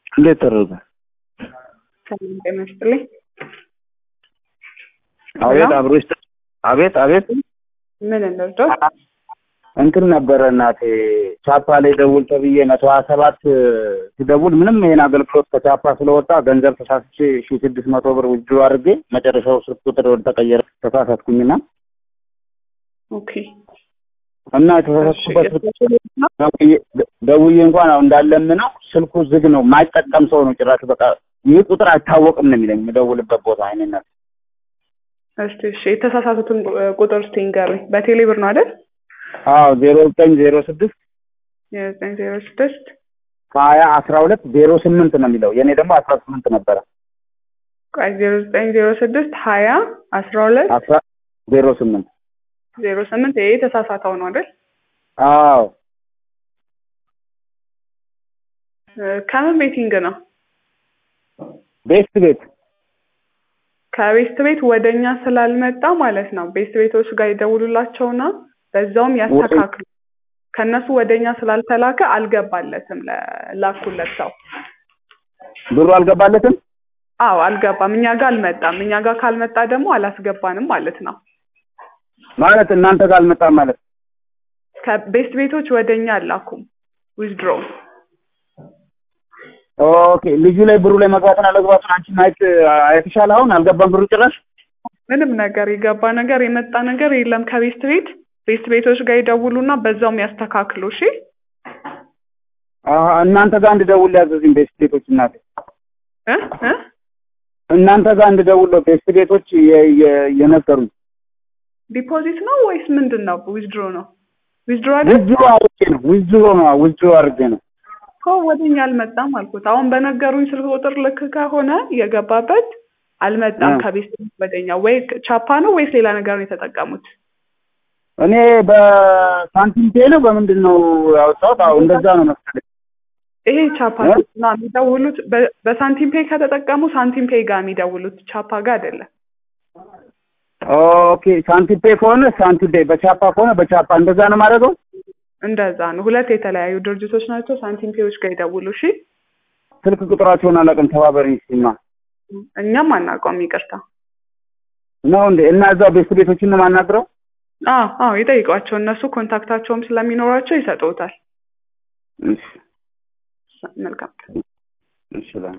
እንዴት ተደረገ? ሰላም ጤና ይስጥልኝ። አቤት አብሮ ይስጥ አቤት አቤት ምን እንርዳው? እንትን ነበረ እናቴ ቻፓ ላይ ደውል ተብዬ መቶ ሀያ ሰባት ሲደውል ምንም ይሄን አገልግሎት ከቻፓ ስለወጣ ገንዘብ ተሳስቼ ሺ ስድስት መቶ ብር ውጅ አድርጌ መጨረሻው ስልክ ቁጥር ወደ ተቀየረ ተሳሳትኩኝና ኦኬ እና የተሳሳትኩበት ደውዬ- ደውዬ እንኳን አሁን እንዳለምነው ስልኩ ዝግ ነው። የማይጠቀም ሰው ነው ጭራሽ በቃ ይህ ቁጥር አይታወቅም ነው የሚለኝ የምደውልበት ቦታ አይነት እስቲ እሺ፣ የተሳሳቱትን ቁጥር እስቲ ንገሩኝ። በቴሌ ብር ነው አይደል? አዎ ዜሮ ዘጠኝ ዜሮ ስድስት የዘጠኝ ዜሮ ስድስት ሀያ አስራ ሁለት ዜሮ ስምንት ነው የሚለው የእኔ ደግሞ አስራ ስምንት ነበረ ቆይ ዜሮ ዘጠኝ ዜሮ ስድስት ሀያ አስራ ሁለት አስራ ዜሮ ስምንት ዜሮ ስምንት ይሄ የተሳሳተው ነው አይደል? አዎ እ፣ ከምን ቤቲንግ ነው? ቤስት ቤት ከቤስት ቤት ወደኛ ስላልመጣ ማለት ነው። ቤስት ቤቶች ጋር ይደውሉላቸውና በዛውም ያስተካክሉ። ከነሱ ወደኛ ስላልተላከ አልገባለትም ለላኩለት ሰው። ብሩ አልገባለትም አዎ አልገባም። እኛ ጋር አልመጣም። እኛ ጋር ካልመጣ ደግሞ አላስገባንም ማለት ነው። ማለት እናንተ ጋር አልመጣም ማለት ከቤስት ቤቶች ወደኛ አላኩም ዊዝድሮ ኦኬ ልጁ ላይ ብሩ ላይ መግባትን አለግባቱን አንቺ ማየት አይተሻል አሁን አልገባም ብሩ ጭራሽ ምንም ነገር የገባ ነገር የመጣ ነገር የለም ከቤስት ቤት ቤስት ቤቶች ጋር ይደውሉና በዛውም ያስተካክሉ። እሺ አሀ፣ እናንተ ጋር እንድደውል ያዘዝኝ ቤስት ቤቶች እናቴ እ እ እናንተ ጋር እንድደውል ነው ቤስት ቤቶች የ- የ- የነገሩኝ ዲፖዚት ነው ወይስ ምንድን ነው? ዊዝድሮ ነው ዊዝድሮ አይደል? ውዝሮ አድርጌ ነው ውዝሮ ነው ውዝሮ አድርጌ ነው እኮ ወደኛ አልመጣም አልኩት። አሁን በነገሩኝ ስልክ ቁጥር ልክ ከሆነ የገባበት አልመጣም እ። ከቤስት ቤት ወደኛ። ወይ ቻፓ ነው ወይስ ሌላ ነገር ነው የተጠቀሙት? እኔ በሳንቲም ፔ ነው በምንድን ነው ያወጣሁት? አዎ እንደዛ ነው መሰለኝ። ይሄ ቻፓ እ? ነው የሚደውሉት። በ- በሳንቲም ፔይ ከተጠቀሙ ሳንቲም ፔይ ጋር የሚደውሉት ቻፓ ጋር አይደለም። ኦኬ ሳንቲም ፔ ከሆነ ሳንቲም ፔ፣ በቻፓ ከሆነ በቻፓ እንደዛ ነው የማደርገው። እንደዛ ነው። ሁለት የተለያዩ ድርጅቶች ናቸው። ሳንቲም ፔዮች ጋር ይደውሉ። እሺ ስልክ ቁጥራቸውን አላውቅም። ተባበሪኝ ሲማ እኛም አናውቀውም። ይቅርታ። ነው እንዴ? እና እዛው ቤስት ቤቶችን ነው የማናግረው? አዎ አዎ፣ ይጠይቋቸው። እነሱ ኮንታክታቸውም ስለሚኖራቸው ይሰጡታል። እሺ መልካም እሺ